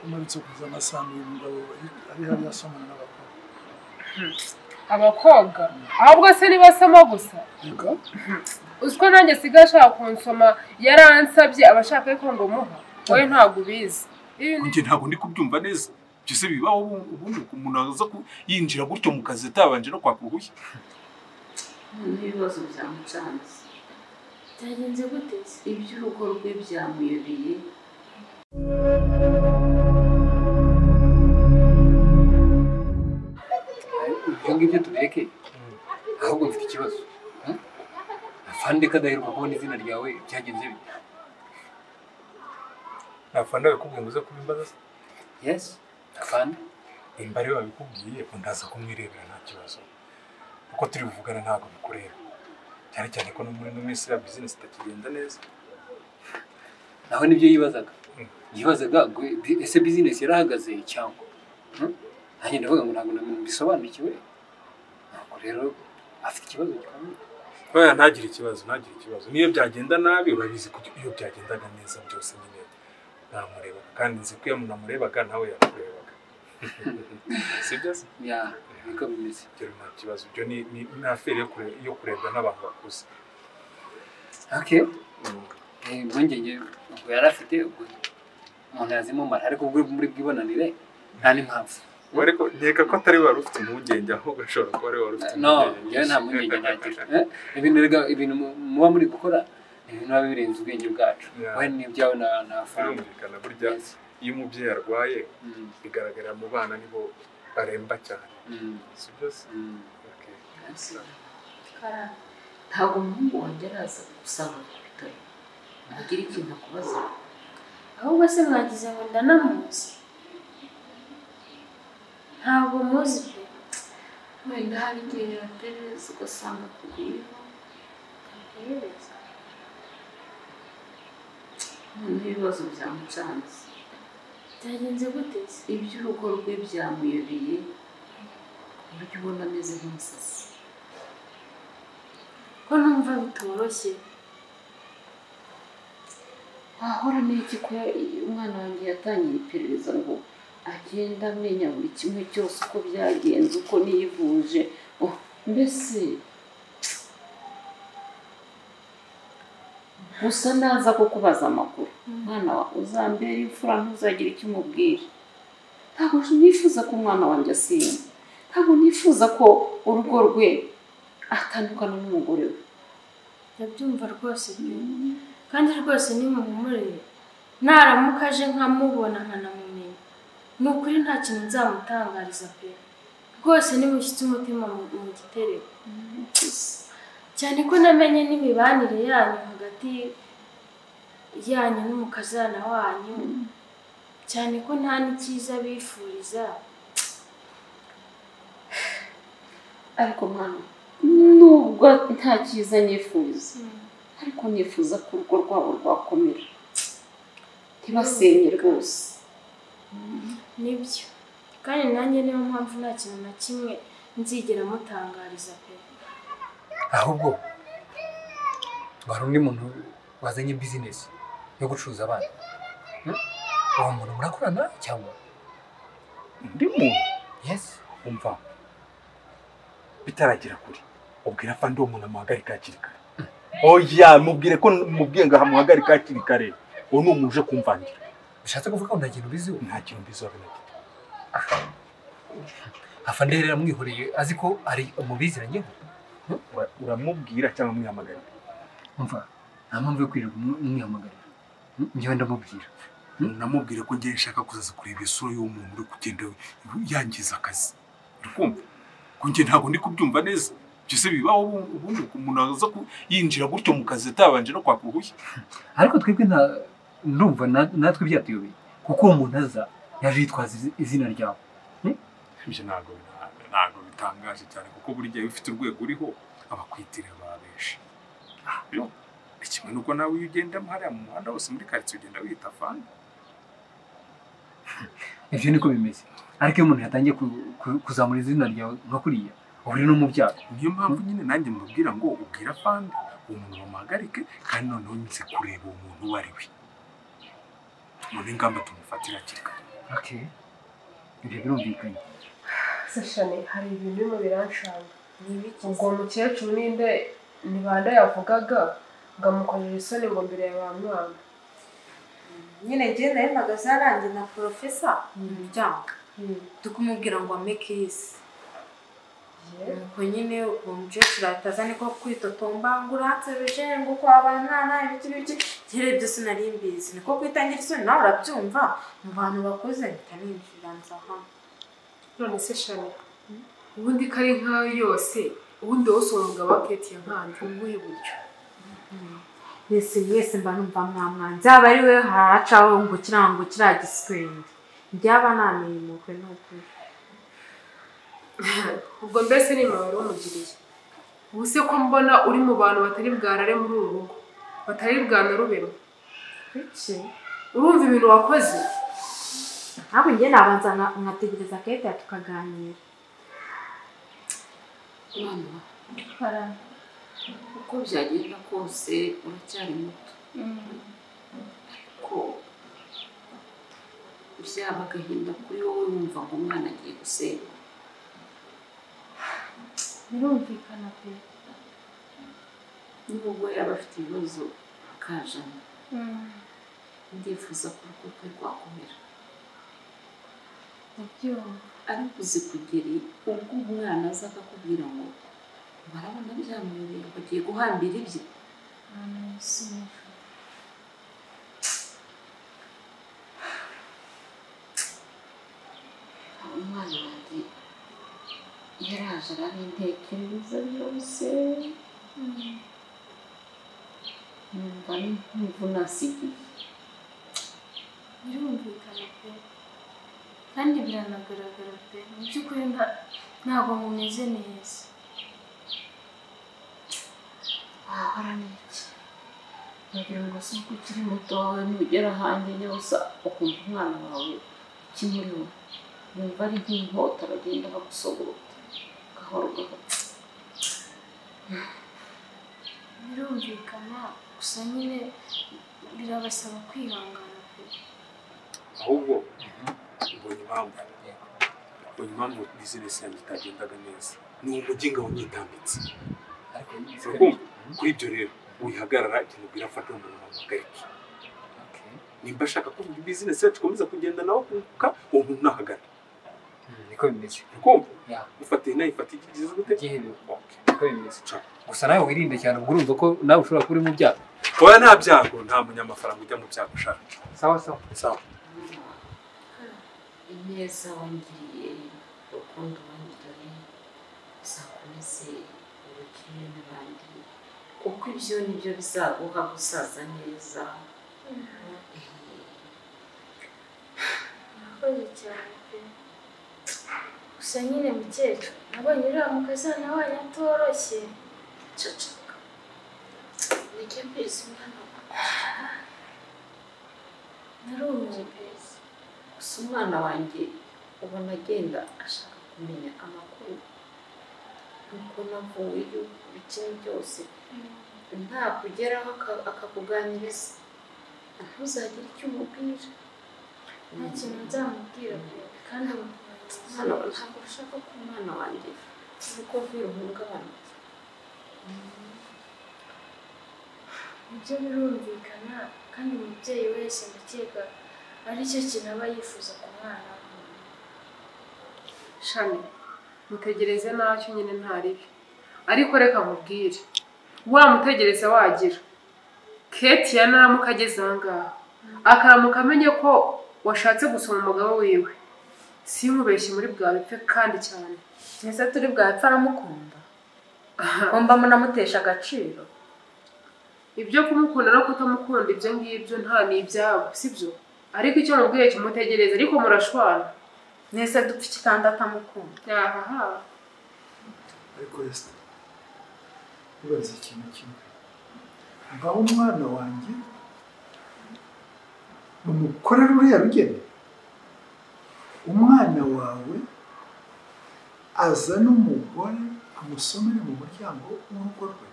umarutse kuza amasambu uyu mugabo ari hariya asomana n'abakobwa abakobwa ahubwo se nibasoma gusa reka uziko nanjye asigaye ashaka kunsoma yaransabye abashaka ko ngo muha wowe ntabwo ubizi Iyo ni- njye ntabwo ndi kubyumva neza ibyo se bibaho ubu- ubundi umuntu aza ku- yinjira gutyo mu kazi atabanje no kwaka uruhushya n'ibibazo byamucanze byagenze gute se? iby'urugo rwe byamuyobeye ibyo ngibyo tubireke ahubwo mfite ikibazo hmm? afande kadaheruka kubona izina ryawe byagenze bite ntafana bakubwiye ngo uze kuba imbaza yesi afande nimba ariwe wabikubwiye ndaza kumwirebera nta kibazo kuko turi buvugana ntabwo bikureba cyane cyane ko no muri ino minsi ya bizinesi itakigenda neza nawe nibyo yibazaga Mm. yibazaga gwe- bi- ese bizinesi yarahagaze cyangwa Hmm? nanjye ndavuga ngo ntabwo nabintu bisobanukiwe ntabwo rero afite ikibazo gikomeye oya ntagire ikibazo ntagire ikibazo niyo byagenda nabi urabizi ko iyo byagendaga neza byose nyine namurebaga kandi nzi ko iyo umuntu amurebaga nawe yakurebaga sibyo se ya niko bimeze ibyo nta kibazo ibyo ni ni- ni aferi yo kure- yo kurebwa n'abantu bakuze okay Eh, impungenge ubwo yari afite ubwo umuntu yazimumara ariko ubwo uri muri bwibonanire nta n'impamvu we ariko nkeka ko atari wari ufite impungenge ahubwo ashobora kuba ari wari ufite no njyewe nta mpungenge nagira Eh, ibintu rega- ibintu mu- muba muri gukora ni ibintu biba birenze ubwenge bwacu Yeah. wowe n'ibyawe na na afande birumvikana burya Yes. iyo umubyeyi arwaye Mm, bigaragarira mu bana nibo baremba cyane mm, si byose mm. Karara, ntabwo umuhungu wanjye araza gusaba ku bitaro agira ikintu akubaza ahubwo se mwagize ngo ndanamuzi ntabwo muzi pe wenda hari igihe yaperereza ugasanga akugwiyeho Ihereza. n'ibibazo byamucanze byagenze gute se iby'urugo rwe byamuyobeye ku buryo ubona ameze nk'umusazi ko numva bitoroshye wahora n'iki ko umwana wanjye yatangiye iperereza ngo agenda amenya buri kimwe cyose uko byagenze uko niyivuje Oh, mbese gusa naza ko kubaza amakuru umwana wa uzambera imfura ntuzagire icyo umubwira ntabwo nifuza ko umwana wanjye asimba ntabwo nifuza ko urugo rwe atandukana n'umugore we ndabyumva rwose pe kandi rwose nimuhumurire naramuka aje nkamubona nkanamumenya ni ukuri nta kintu nzamutangariza pe rwose nimushyitse umutima mu- mu gitereko cyane ko namenye n'imibanire yanyu hagati yanyu n'umukazana wanyu cyane ko nta n'icyiza bifuriza ariko mwana nubwo nta cyiza nifuza ariko nifuza ko urugo rwabo rwakomera ntibasenye rwose nibyo kandi nanjye niyo mpamvu nta kintu na kimwe nzigera mutangariza pe ahubwo wari undi muntu wazanye bizinesi yo gucuruza abana Hmm? uwo muntu murakorana cyangwa undi muntu yesi umva bitaragera kure ubwira afande uwo muntu amuhagarike hakiri kare oya mubwire ko mubwiye ngo amuhagarike hakiri kare uwo ni umuntu uje kumvangira bishatse kuvuga ngo nta kintu ubiziho nta kintu mbiziho na gito afande rero amwihoreye azi ko ari umubiziranyeho Ura- uramubwira cyangwa umwihamagarira umva nta mpamvu yo kwirirwa umwe- umwihamagarira Hmm? njyewe ndamubwira namubwire ko ngiye nshaka kuzaza kureba isura y'umuntu uri kugenda yangiza akazi uri kumva ko njye ntabwo ndi kubyumva neza ibyo se bibaho ubu- ubundi umuntu aza ku- yinjira gutyo mu kazi atabanje no kwaka uruhushya ariko twebwe nta ndumva na- natwe byatuyobeye kuko uwo muntu aza yaje yitwaza izi- izina ryawe ibyo ntabwo bina- ntabwo bitangaje cyane kuko buri gihe iyo ufite urwego uriho abakwitirira babenshi rero kimwe nuko nawe iyo ugendamo hariya mu muhanda wose muri karitsiye ugenda wita fani ibyo niko bimeze ariko iyo umuntu yatangiye ku- ku- kuzamura izina ryawe nka kuriya uba uri no mu byago niyo mpamvu nyine nanjye mubwira ngo ubwira fani uwo muntu bamuhagarike kandi noneho nze kureba uwo muntu uwo ari we none ingamba tumufatira hakiri kare okay ibyo birumvikanye sashane hari ibintu birimo biranshanga ubwo umukecuru ninde ntibanda yavugaga ngo amukorera isoni ngo mbere ya ba mwana nyine njye nayo mpagaze yarangiye na porofesa mu muryango turi kumubwira ngo ameke yisi nuko nyine uwo mukecuru ahita aza niko kwitotomba ngo uratse bicaye ngo kwabana nta nta ibiki biki njyewe byose nari mbizi niko kwitangira isoni nawe urabyumva mu bantu bakuze mpita ninjira nza hano none se shani ubundi ko ari nkayo yose ubundi wose uwo mugabo aketiye nkanjye ubuhe buryo mbese mwese mba numva mwamwanza yaba ari we haracaho ngo kiriya ngo kiriya giswende byaba namenyemukwe n'ukuri ubwo mbese ni imibare umugiriye ubu se ko mbona uri mu bantu batari bwarare muri uru rugo batari bwanarubemo bike urumva ibintu wakoze ntabwo njye nabanza nka- nkategereza kete tukaganira mwana wa uko byagenda kose uracyari muto ariko byaba agahinda kuri wowe wumva ngo umwana agiye gusenga birumvikana pe n'ubwo yaba afite ibibazo akajana ndifuza ko urugo rwe rwakomera ndabyumva ariko uzi kugeri ubwo umwana aza akakubwira ngo barabona byamuyoboye ngo agiye guhambira ibye ahantu hasunika umwana wanjye yaraje ararintekereza byose numva ni nk'imvunasigiye birumvikana pe kandi biranagaragara pe mu by'ukuri nta- ntabwo mumeze neza wahora n'iki wagira ngo si uko ukiri muto wawe nugera hanjye nyabusa ukumva umwana wawe ukimuriho yumva ari nk'inkota bagenda bagusogota gahoro gahoro birumvikana gusa nyine birabasaba kwihangana pe ahubwo mbonye impamvu mbonye impamvu bizinesi yanjye itagendaga neza ni umujyi ngabo nyitambitse ariko Urukundo. kuri ibyo rero wihagarara ikintu ubwira afata uwo muntu wamugarike okay nimba ashaka ko bizinesi yacu ikomeza kugenda nawe kunguka uwo muntu nahagana Mm, niko bimeze urakumva Yeah. ufatiye nawe ifata ikigize gute igihe bi- Okay. niko bimeze gusa nawe wirinde cyane ubwo urumva ko nawe ushobora kuba uri mu byago oya nta byago nta munyamafaranga ujya mu byago ushaka sawa sawa sawa ineza wangiriye urukundo wangiriye uzakomeze ubugirire n'abandi kuko ibyo ni byo bizaguha gusaza neza murakoze cyane pe gusa nyine mukecuru nabonye uriya mukazana wanyu atoroshye cacaka nijya mbizi umwana wawe narumiwe pe gusa umwana wanjye ubona agenda ashaka kumenya amakuru nuko navuye yuko bikini byose nta kugeraho aka- akakuganiriza ntuzagire icyo umubwira nta kintu nzamubwira pe kandi Hano ntabwo ushaka ko umwana wanjye nuko bwiruhungabana ibyo birumvikana kandi umubyeyi wese ndakeka aricyo kintu aba yifuza ku mwana we shani mutegereze ntacyo nyine ntaribi ariko reka nkubwire wamutegereza wagira ketiya naramuka ageze ahangaha akaramuka amenye ko washatse gusoma umugabo wiwe simubeshye muri bwa bipfe kandi cyane mbese turi bwapfa aramukunda kumva munamutesha agaciro ibyo kumukunda no kutamukunda ibyo ngibyo nta ni ibyabo sibyo ariko icyo mubwiye kimutegereza ariko murashwana mwese dupfa iki kandi atamukunda ahaha ariko yesi ubaze ikintu kimwe ngaho umwana wanjye umukorera uriya rugeni umwana wawe aza n'umugore amusomere mu muryango w'urugo rwe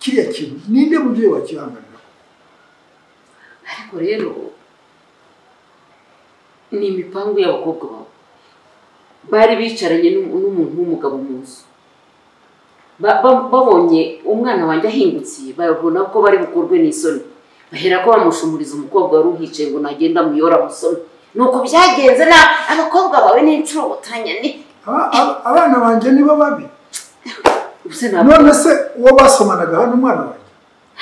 kiriya kintu ninde mubyeyi wakihanganira ariko rero ni imipangu y'abakobwa bawe bari bicaranye n'umu- n'umuntu w'umugabo mu nzu Ba- ba- babonye umwana wanjye ahingutse babona ko bari bukorwe n'isoni bahera ko bamushumuriza umukobwa wari uhicaye ngo nagenda amuyora musoni ni uko byagenze na abakobwa bawe n'inshuro butanya ni Aba- aba- abana banjye nibo babi Ubuse ntabwo- none se uwo basomanaga hano umwana wanjye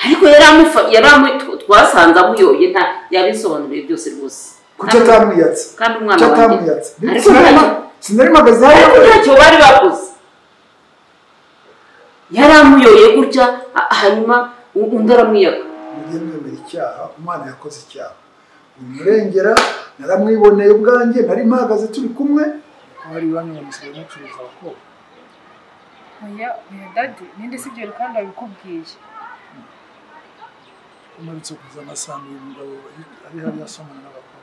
ariko yari amufa- yari amu- tw- twasanze amuyoye nta yabisobanuriye byose rwose kuki Kandi- atamwiyatse kandi umwana kuki wanjye atamwiyatse Ariko Sinari ntacyo- ma- sinari mpagaze ariko hano ntacyo bari bakoze yari amuyoye gutya ha- hanyuma u- undi aramwiyaka mujye mwemera icyaha umwana yakoze icyaha umurengera naramwiboneye ubwanjye nari mpahagaze turi kumwe abari iwanyu bamusigaye mucuruza abakobwa oya oya dadi ninde si ibyo bintu kandi wabikubwiye umaritse kuza amasambu y'umugabo ari hariya asomana n'abakobwa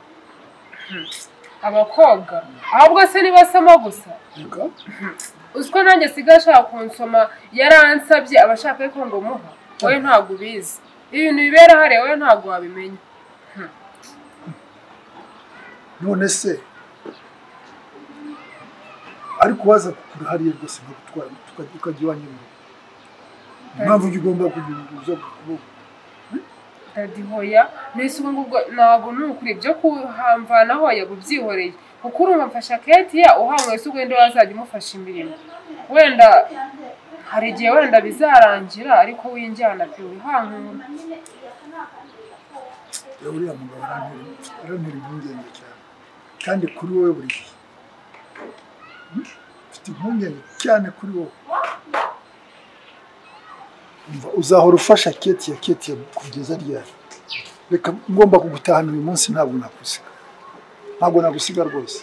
abakobwa ahubwo se nibasoma gusa uzi ko nanjye asigaye ashaka kunsoma yaransabye abashaka ko ngo muha wowe ntabwo ubizi ibintu bibera hariya wowe ntabwo wabimenya none se ariko waza kugura hariya rwose ntagutwara ukajya iwanyu mu rugo impamvu ujya ugomba kugira uza kuboko dadi hoya mbese ubu ngubwo ntabwo ni ukuri ibyo kuhamvana hoya ubyihoreye kuko urumva mfasha ketiya uhanyweye se ugenda wazajya umufasha imirimo wenda hari igihe wenda bizarangira ariko winjyana pe wihankura yewe uriya mugabo arantera arantera impungenge cyane kandi kuri wowe buri gihe Hmm? mfite impungenge cyane kuri wowe umva uzahora ufasha ketiya ketiya kugeza ryari reka ngomba kugutahana uyu munsi ntabwo nagusiga ntabwo nagusiga rwose